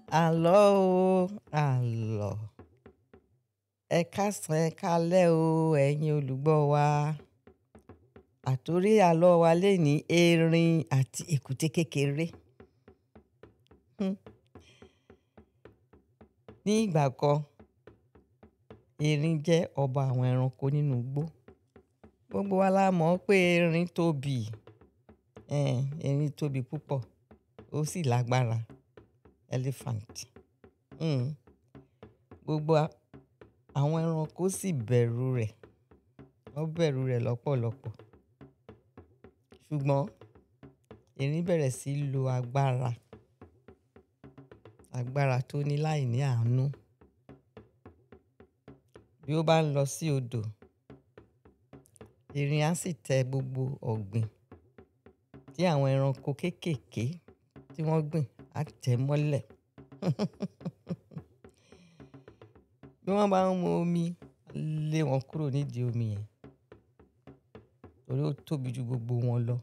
Àlọ́ o, àlọ́. Ẹ káàsán, ẹ káalẹ́ o, ẹ̀yin olùgbọ́ wa. Àtòrí àlọ́ wa léèní erin àti èkúté kékeré. Hmm. Ní ìgbà kan, erin jẹ́ ọba àwọn ẹranko nínú igbó. Gbogbo wa la mọ̀ pé erin tóbi. Ẹn, erin tóbi púpọ̀, ó sì lágbára. Elephant. Hmm. Gbogbo àwọn ẹranko sì bẹ̀rù rẹ̀. Wọ́n bẹ̀rù rẹ̀ lọ́pọ̀lọpọ̀. Ṣùgbọ́n erin bẹ̀rẹ̀ sí í lo agbára. Agbára tó ní láìní àánú. Bí ó bá ń lọ sí odò, erin á sì tẹ gbogbo ọ̀gbìn tí àwọn ẹranko kéékèèké tí wọ́n gbìn á tẹ̀ mọ́lẹ̀. Bí wọ́n bá ń mu omi, á lé wọn kúrò nídìí omi yẹn, torí ó tóbi ju gbogbo wọn lọ.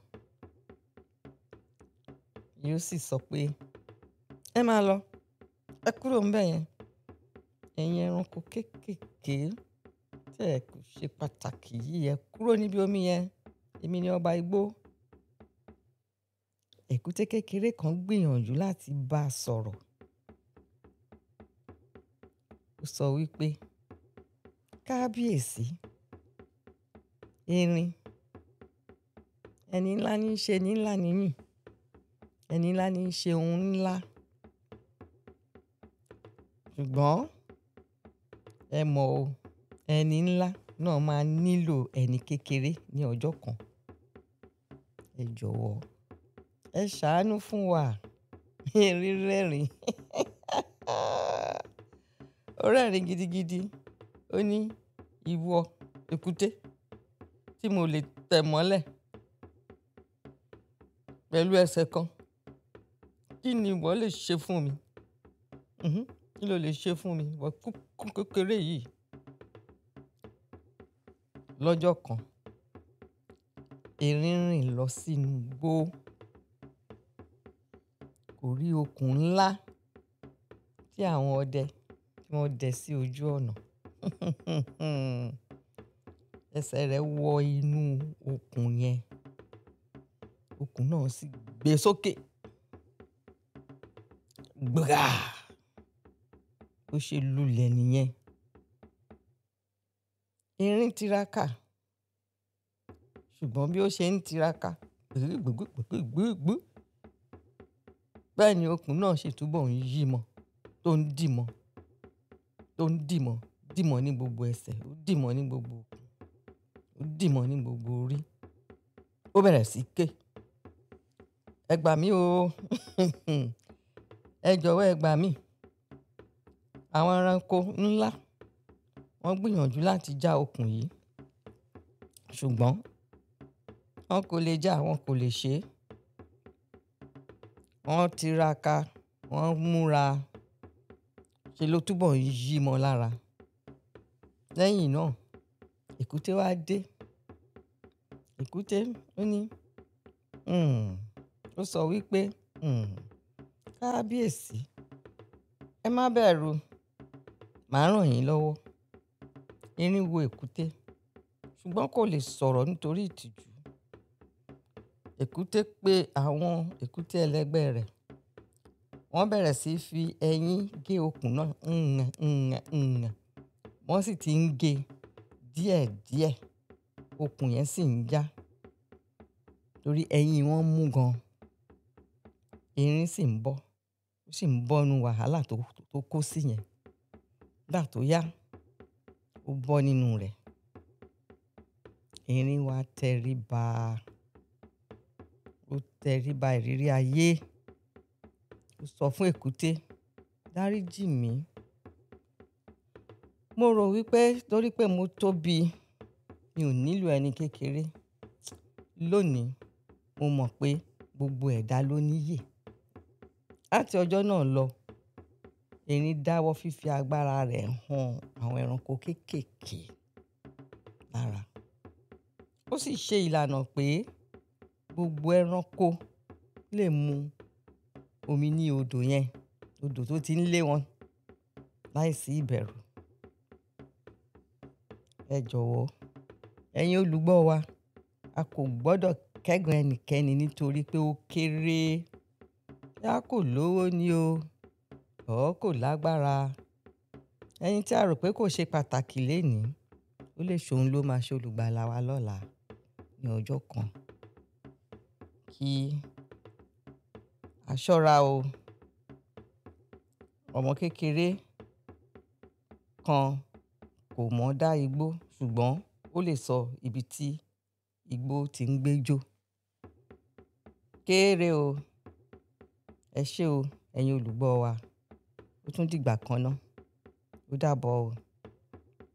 Yóò sì sọ pé, "Ẹ máa lọ, ẹ kúrò ńbẹ̀ yẹn. Ẹ̀yin ẹranko kéékèèké tí ẹ kò ṣe pàtàkì yìí, ẹ kúrò níbi omi yẹn. Èmi ni ọba igbó." Èkúté kékeré kan gbìyànjú láti bá a sọ̀rọ̀. Ó sọ wípé, "Kábíyèsí, erin, ẹni ńlá ní í ṣe ẹni ńlá ní yín. Ẹni ńlá ní í ṣe ohun ńlá. Ṣùgbọ́n ẹ mọ̀ o, ẹni ńlá náà máa nílò ẹni kékeré ní ọjọ́ kan. Ẹ jọ̀wọ́, ẹ ṣàánú fún wa." Erin rẹ́rìn. Ó rẹ́rìn gidigidi. Ó ní, "Ìwọ èkúté tí mo lè tẹ̀ mọ́lẹ̀ pẹ̀lú ẹsẹ̀ kan, kí ni ìwọ lè ṣe fún mi? Mhm. Kí lo lè ṣe fún mi? Ìwọ kúkú kékeré yìí." Lọ́jọ́ kan, erin rìn lọ sínú igbó. Kò rí okùn ńlá tí àwọn ọdẹ tí wọ́n dẹ sí ojú ọ̀nà. Ẹsẹ̀ rẹ̀ wọ inú okùn yẹn. Okùn náà sì gbé sókè. Gbra! Ó ṣe lulẹ̀ nìyẹn. Erin tiraka. Ṣùgbọ́n bí ó ṣe ń tiraka, gbìgbìgbìgbìgbìgbì, bẹ́ẹ̀ ni okùn náà ṣe túbọ̀ ń yí mọ́, tó ń dì mọ́, tó ń dì mọ́, dì mọ́ ní gbogbo ẹsẹ̀, ó dì mọ́ ní gbogbo okùn, ó dì mọ́ ní gbogbo orí. Ó bẹ̀rẹ̀ sí í ké. "Ẹ gbà mí o. Ẹ jọ̀wọ́ ẹ gbà mí. Àwọn ẹranko ńlá wọ́n gbìyànjú láti já okùn yìí, ṣùgbọ́n wọ́n kò lè já, wọ́n kò lè ṣe é. Wọ́n tiraka, wọ́n múra, ṣe ló túbọ̀ ń yí mọ́ lára. Lẹ́yìn náà, èkúté wá dé. Èkúté ó ní, "Hmm." Ó sọ wípé, "Hmm, kábíyèsí, ẹ má bẹ̀rù, màá rán yín lọ́wọ́." Erin wo èkúté, ṣùgbọ́n kò lè sọ̀rọ̀ nítorí ìtìjú. Èkúté pé àwọn èkúté ẹlẹgbẹ́ rẹ̀. Wọ́n bẹ̀rẹ̀ sí í fi ẹyin gé okùn náà. "Ǹ, ǹ, ǹ." Wọ́n sì ti ń gé díẹ̀díẹ̀. Okùn yẹn sì ń já, torí ẹyin wọn mú gan. Erin sì ń bọ́, ó sì ń bọ́ nínú wàhálà tó, tó kó sí yẹn. Nígbà tó yá, ó bọ́ nínú rẹ̀. Erin wá tẹríba. Ó tẹríba ìrírí ayé. Ó sọ fún èkúté, "Dáríjì mí. Mo rò wípé torí pé mo tóbi, mi ò nílò ẹni kékeré. Lónìí, mo mọ̀ pé gbogbo ẹ̀dá ló níyè." Láti ọjọ́ náà lọ, erin dáwọ́ fífi agbára rẹ̀ hàn àwọn ẹranko kéékèèké lára. Ó sì ṣe ìlànà pé gbogbo ẹranko lè mu omi ní odò yẹn odò tó ti ń lé wọn láìsí ìbẹ̀rù. Ẹ jọ̀wọ́ ẹ̀yin olùgbọ́ wa a kò gbọ́dọ̀ kẹ́gàn ẹnikẹ́ni nítorí pé ó kéré. Boya kò lówó ni o, or kò lágbára. Ẹni tí a rò pé kò ṣe pàtàkì lénìí, ó lè ṣe òun ló máa ṣe olùgbàlà wa lọ́la ní ọjọ́ kan. Kí a ṣọ́ra o. Ọmọ kékeré kan kò mọ̀ dá igbó ṣùgbọ́n ó lè sọ ibi tí igbó ti ń gbé jó. Kéré o. Ẹ ṣé o, ẹ̀yin olùgbọ́ wa. Ó tún dìgbà kan ná. Ó dàbọ̀ o.